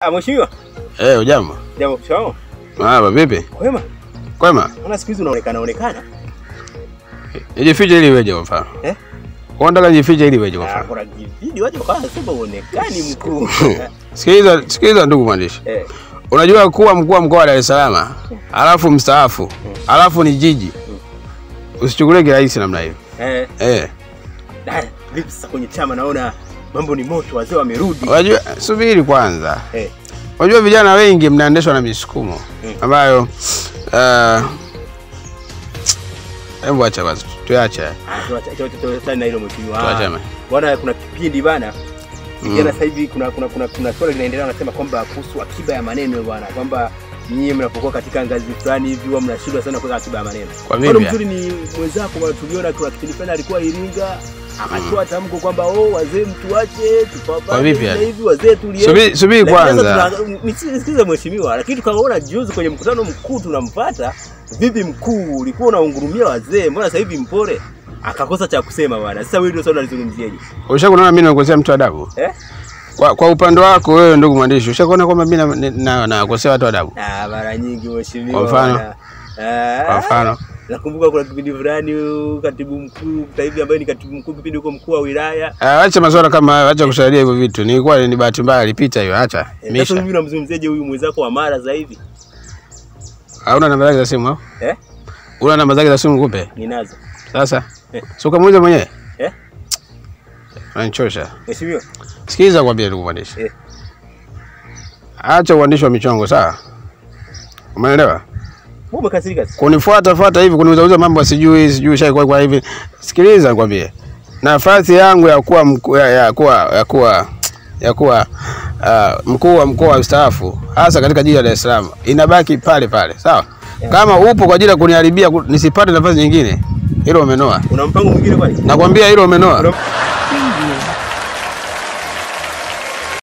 Ah, mheshimiwa. Eh, ujambo? Jambo shao. Marhaba, vipi? Kwema. Kwema? Mbona siku hizi unaonekana onekana? Nijifiche ili weje kwa mfano. Eh? Unataka nijifiche ili weje kwa Ah, mfano. kuna video waje kwa sema uonekani mkuu. Sikiliza, sikiliza ndugu mwandishi. Eh. Unajua kuwa mkuu wa mkoa wa Dar es Salaam, alafu mstaafu, alafu ni jiji. Usichukulie kirahisi namna hiyo. Eh. Eh. Dada, vipi sasa kwenye chama naona mambo ni moto, wazee wamerudi. Unajua subiri kwanza. Eh. Unajua vijana wengi mnaendeshwa na misukumo Mm. ambayo uh, hebu acha basi, tuache. Ah, tuacha tuacha tuacha na hilo mheshimiwa. Tuache. Ah, Bwana kuna kipindi bana. Mm. Vijana sasa hivi kuna kuna kuna kuna swali linaendelea wanasema kwamba kuhusu akiba ya maneno bwana, kwamba nyinyi mnapokuwa katika ngazi fulani hivi huwa mnashindwa sana kuweka akiba ya maneno. Kwa Mfano vipi? mzuri ni mwenzako bwana, tuliona kwa kipindi fulani alikuwa Iringa akatoa tamko kwamba oh, wazee mtuache Kwa tupambane vipi hivi na yani? hivi, wazee tulie. Subiri, subiri Lakini sasa kwanza. tuna- Nisikilize mheshimiwa, lakini tukaona juzi kwenye mkutano mkuu tunampata vipi, mkuu ulikuwa unaungurumia wazee, mbona sasa hivi mpore? Akakosa cha kusema bwana. Sasa wewe ndio swali unalizungumziaje? Ushakuona mimi nakosea mtu adabu? Eh? Kwa, kwa upande wako wewe ndugu mwandishi, ushakuona kwamba mimi na- na- nakosea watu adabu? Ah, mara nyingi mheshimiwa. Kwa mfano? bwana. Ah, Kwa mfano? Nakumbuka kuna kipindi fulani huyu katibu mkuu sasa hivi ambaye ni katibu mkuu kipindi huko mkuu wa wilaya. Ah, acha masuala kama hayo, acha kusaidia hivyo vitu. Nilikuwa ni bahati mbaya ilipita hiyo, acha. Eh, Sasa Misha. mimi namzungumziaje huyu mwenzako wa Mara sasa hivi? Hauna namba zake za simu au? Eh? Una namba zake za simu kupe? Ninazo. Sasa. Eh. Si ukamuuliza mwenyewe? Eh? Unanichosha. Mheshimiwa. Sikiliza kwambia ndugu mwandishi. Eh. Acha uandishi wa michongo, sawa? Umeelewa? Wewe umekasirika sasa. Kunifuata fuata hivi kuniuzauza mambo sijui sijui shai kwa, kwa hivi. Sikiliza nikwambie. Nafasi yangu ya kuwa mkuu ya, ya kuwa ya kuwa ya kuwa uh, mkuu wa mkoa wa staafu hasa katika jiji la Dar es Salaam inabaki pale pale, sawa? Kama upo kwa ajili ya kuniharibia ku- nisipate nafasi nyingine, hilo umenoa. Una mpango mwingine kwani? Nakwambia hilo umenoa. Una-